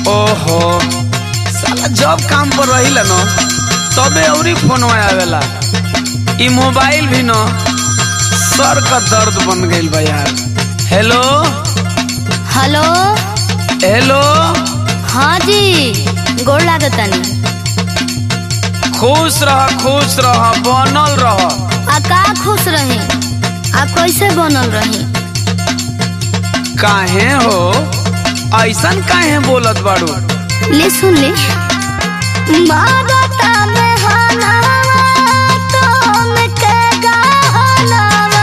ओहो साला जब काम पर रहिला न तबे औरी फोनवा आवेला ई मोबाइल भी न सर का दर्द बन गइल बा यार हेलो हेलो हेलो हाँ जी गोड़ लागतानी खुश रह खुश रह बनल रह आ का खुश रही आ कैसे बनल रही काहे हो ऐसन काहे बोलत बाड़ू ले सुन ले मारता में हनावा तुम के गहनावा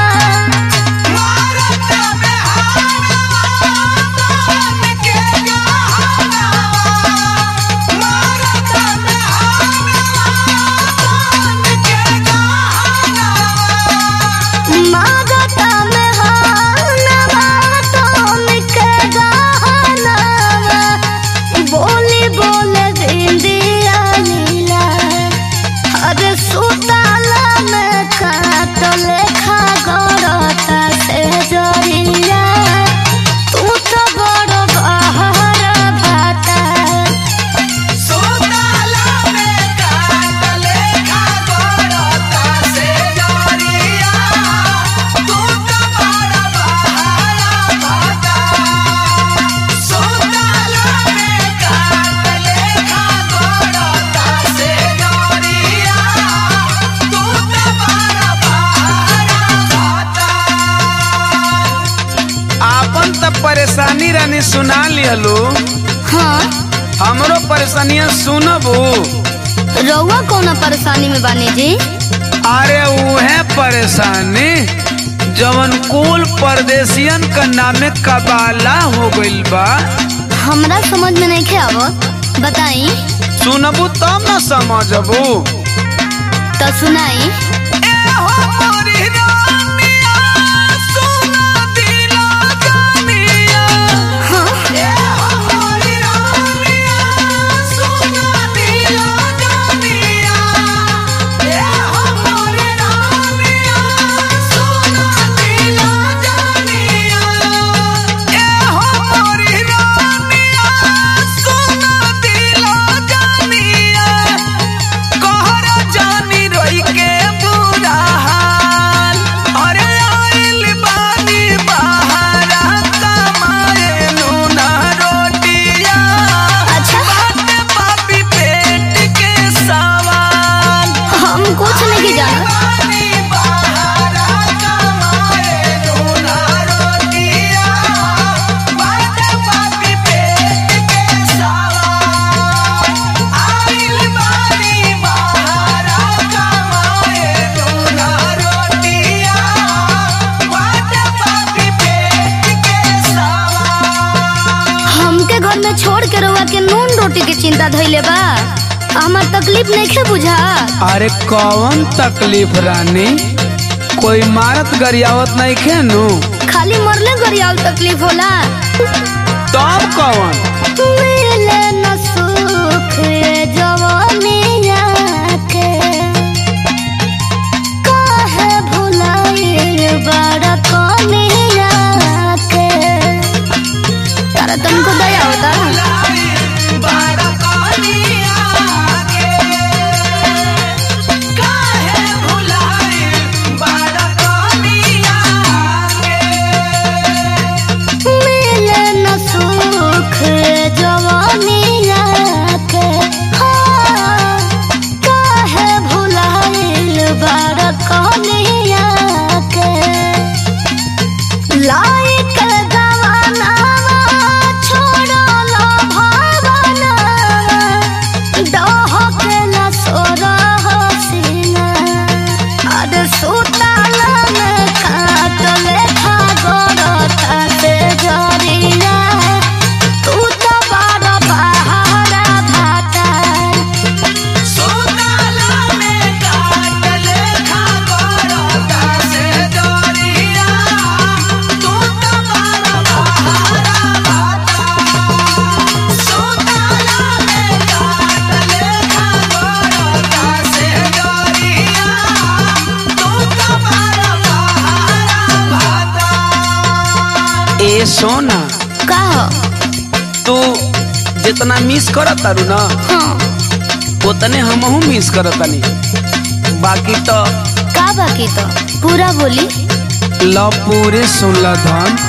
मारता में हनावा तुम के गहनावा बोली बोले बिंदिया लीला अरे सुताला में काट लेखा गड़ता से जरिया तू तो बड़ बहर भाता आपन त परेशानी रानी सुना लिहलू हाँ हमरो परेशानियां सुनबू रउआ कौन परेशानी में बानी जी अरे उहे परेशानी जवन कुल परदेसियन का नामे कबाला हो गइल बा हमरा समझ में नहीं खे आवत बताई सुनबू तब न समझबू तो सुनाई हाँ अच्छा हम कुछ नहीं जाना हमके घर में छोड़ के रउआ के नून रोटी के चिंता धइले बा हमार तकलीफ नहीं खे बुझा अरे कौन तकलीफ रानी कोई मारत गरियावत नहीं खेनू खाली मरले गरियाल तकलीफ होला तब कौन मिले न सुख ये जवानिया के काहे भुलाइल बड़ा कनिया के तारा तुमको दया होता मिले न सुख ये जवानिया के हाँ, काहे भुलाइल बड़ा कनिया के लाइक गवानावा छोड़लो भावनावा डहकेला सोरह सीना अरे सुताला में काट लेखा गड़ता से जरिया तू तो बड़ बहारा भाता ए सोना का हो तू जितना मिस करत तारू ना हाँ उतने हमहू मिस करत तानी बाकी तो का बाकी तो पूरा बोली ल पूरे सुन ल धन